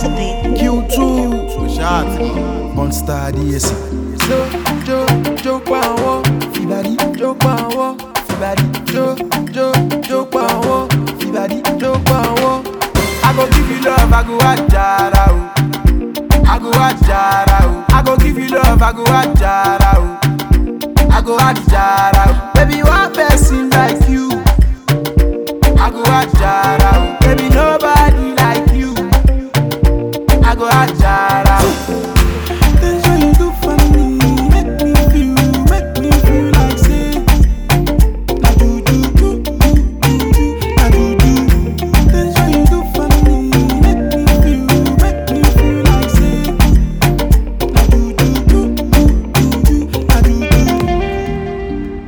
beat. Q2 Shot Monster DS Jo, jo, jo pa wọ́n, fìbàdí, jo pa wọ́n, fìbàdí, jo, jo, jo pa wọ́n, fìbàdí, jo pa wọ́n. I go give you love, I go ajara o. I go ajara o. I go give you love, I go ajara o. I go ajara o. Baby, one person like you. I go ajara o. Baby, nobody like you. I go ajara o. Things when you do for me make me feel, make me feel like say na do do do do do do na do do. Things when you do for me make me feel, make me feel like say na do do do do do do na do do.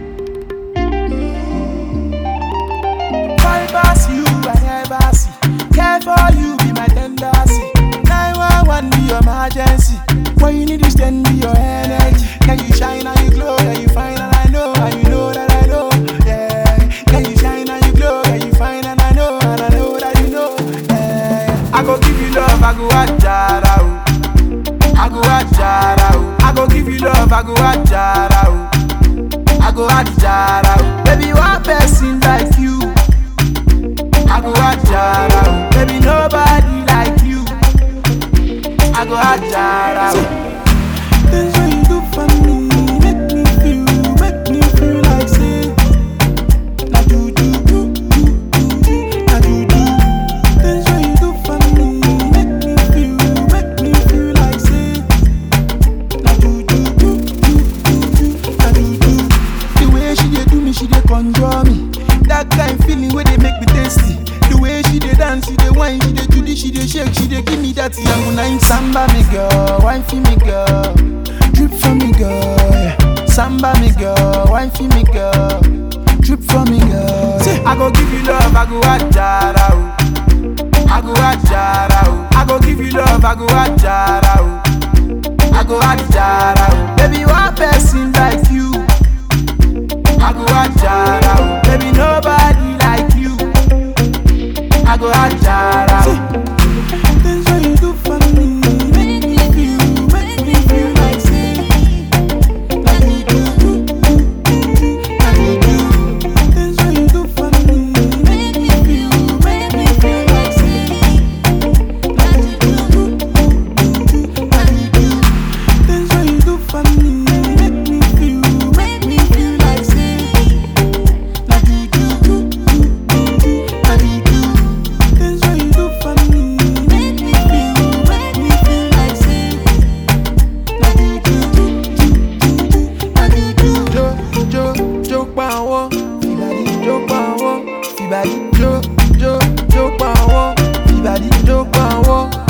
Fibers you I never see, care for you be my tendency. 911 be your emergency. When you need to stand be your energy. Can you shine and you glow? Can you find and I know and you know that I know? Yeah. Can you shine and you glow? Can you find and I know and I know that you know? Yeah. I go give you love, I go ajara o. I go ajara o. I go give you love, I go ajara o. I go ajara o. Baby, one person like you. I go ajara o. Baby, nobody like you. I go ajara o. Things when you do for me make me feel, make me feel like say na do do do do do do na do do. Things when you do for me make me feel, make me feel like say na do do do do do do na do do. The way she dey do me, she dey conjure me. That kind feeling wey dey make me tasty. The way she dey dance, she dey whine, she dey do this, she dey shake, she dey give me that yango nine. Samba me girl, wine for me girl, drip for me girl. Yeah. Samba me girl, wine for me girl, drip for me girl. Say, I go give you love, I go ajara o. I go ajara o. I go give you love, I go ajara o. I go ajara o. Baby, one person like you. I go ajara o. Baby, nobody like you. I go ajara o. Things when you do for me make me feel, make me feel like say na you do do do do do na you do. Things when you do for me make me feel, make me feel like say na you do do do do do na you do. Things when you do for me make me feel, make me feel like say na you do do do do do na you do. Things when you do for me make me feel, make me feel like say na you do do do do do na you do. Jo jo jo pa wọ́n, fìbàdí jo pa wọ́n, fìbàdí jo jo jo pa wọ́n, fìbàdí jo pa wọ́n.